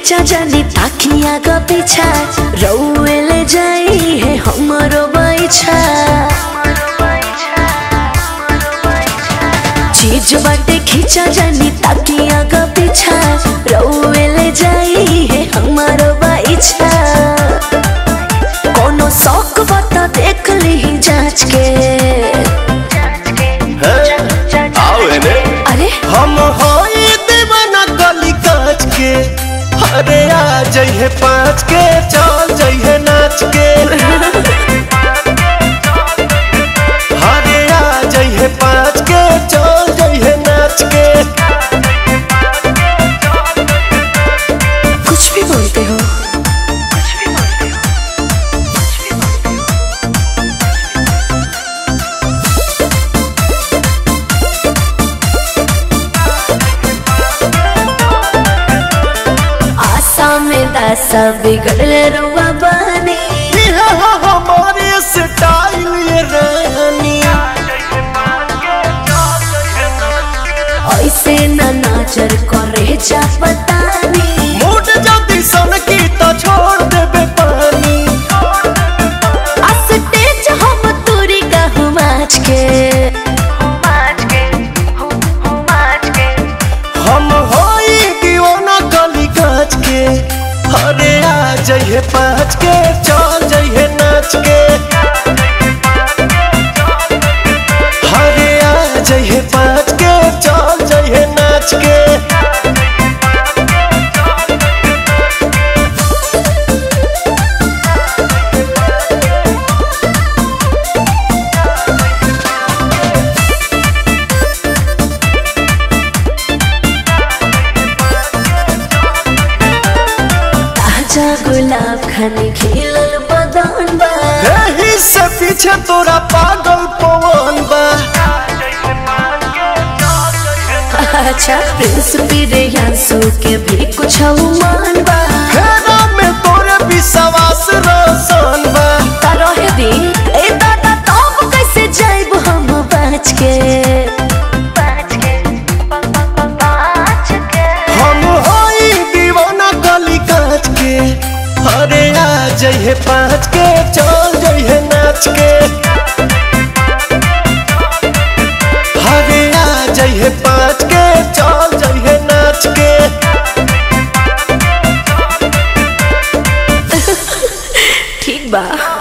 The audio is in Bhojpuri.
खींचा जानी ताकिया का पीछा रउए ले जाई है हमरो बैछा चीज बाटे खींचा जानी ताकिया का पीछा रउए ले जाई है हमरो बैछा कोनो शौक बता देख ली जांच के आओ एने अरे हम होई दीवाना गली काच के अरे आ जइहे पाँच के चल जइहे नाच के अरे आ जइहे पाँच के चल जइहे नाच के कुछ भी बोलते हो आशा में दासा बिगड़ले रुआ बनी ये हो हमारे स्टाइल ये रानी ऐसे न नाचर करे जा पतानी मूड जल्दी सन की तो छोड़ देबे पानी स्टेज हम तोरी कहूँ माच के हम होई दीवाना गली काच के अरे आ जइहे पाँच के चल जइहे नाच के अरे आ जइहे पाँच के चल जइहे नाच के ताजा गुलाब खाने खिलल बदन बा एही से पीछे तोरा पागल पवन बा अच्छा प्रिंस प्रियांशु के भी कुछ मान बा हेरा में तोरे विश्वास रोशन बा रहे दी ए दादा तब कैसे जाइब हम बच के हम होई दीवाना गली काच के अरे आ जइहे पाँच के चल जइहे नाच के अरे आ जइहे पाँच के चल जइहे नाच के ठीक बा